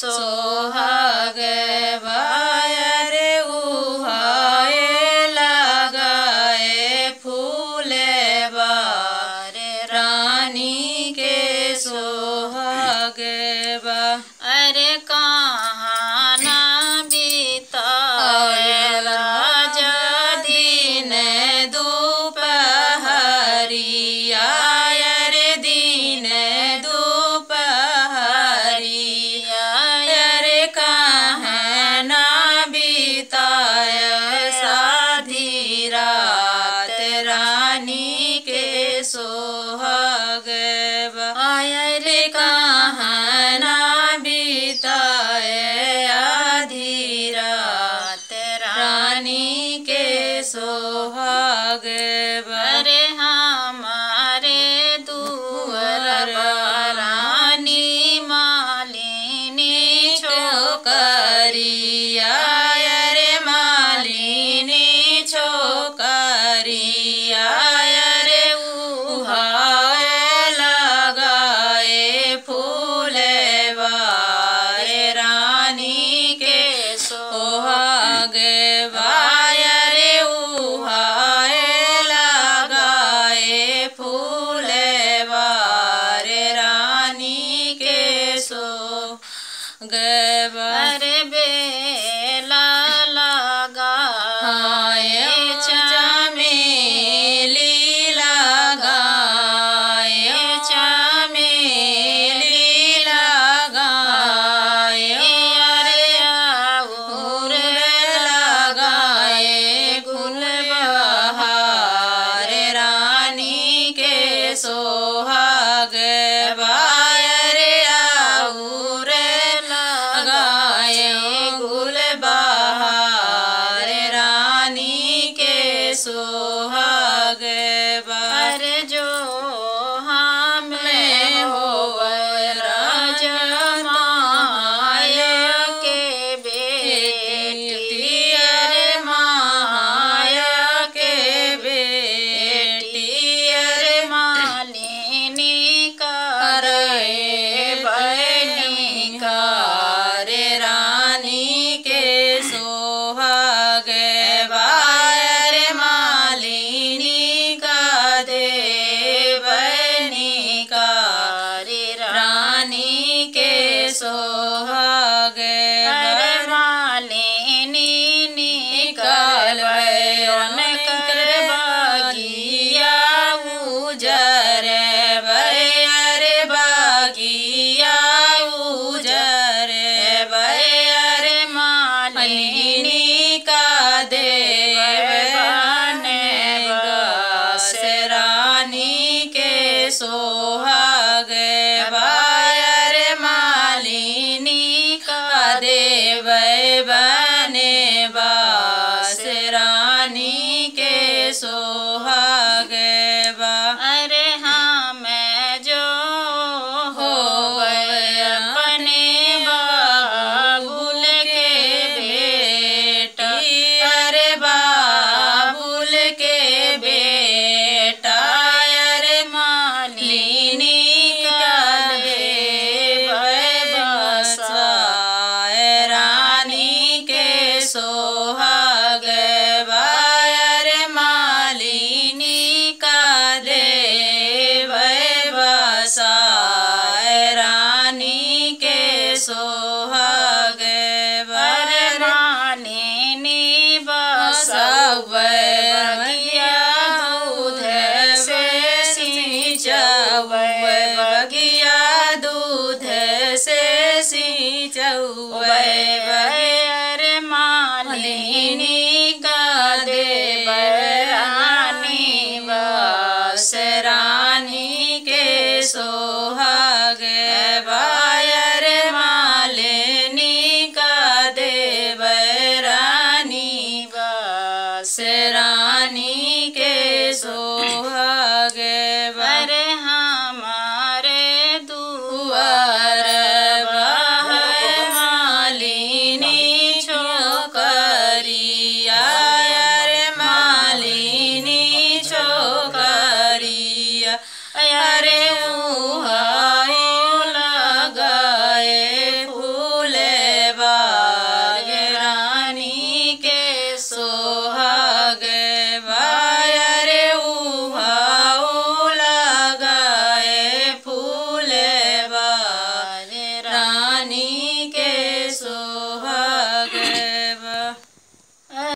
सोहाग बायर उहाए लगाए फूले बार रानी के सोहाग बा अरे कहाँ ना बीताए राजा दिन दुपहरिया रे दिन दुपहरिया रे कहाँ ना बीताय साधी रात रानी के सोहाग आय रे कहाँ ना बीताय आधी रात रानी के सोहाग अरे हमारे दुअर रानी मालिनी छोकरिया रे मालिनी छोकरिया रे उहाए लगाए फूले बारे रानी के सोहाग बायरे उहाए लगाए फूले बारे रानी के सो गवा अरे बेला लगा चमेली लगाए चमेली लगाए अरे आउर लगाए गुल बहार रानी के सोहाग बायरे आउर लगाए गुल बहार रानी के सोहाग बार अरे जो हमें हो राजा माया के बेटी अरे माया के बेटी अरे मालिनी कर रे बहनी रे रानी के सोहाग बायर मालिनी का दे बहनी का रे रानी के सोहाग अरे मालिनी निकल कर बागिया उजर बयर बागिया उजर बयर मालिनी का देव से रानी के सोहाग बायर मालिनी का देव बने बास रानी के सोहाग बा अरे हम जो हो अपने बाबुल के बेटा अरे बाबुल के बेटा अरे मालिनी का देव बसाए रानी के सोहाग बायर मालिनी का देव बसाए रानी के सोहाग अरे बर मालिनी सब बगिया दूध से सिंचौवे बगिया दूध से सिंचौवे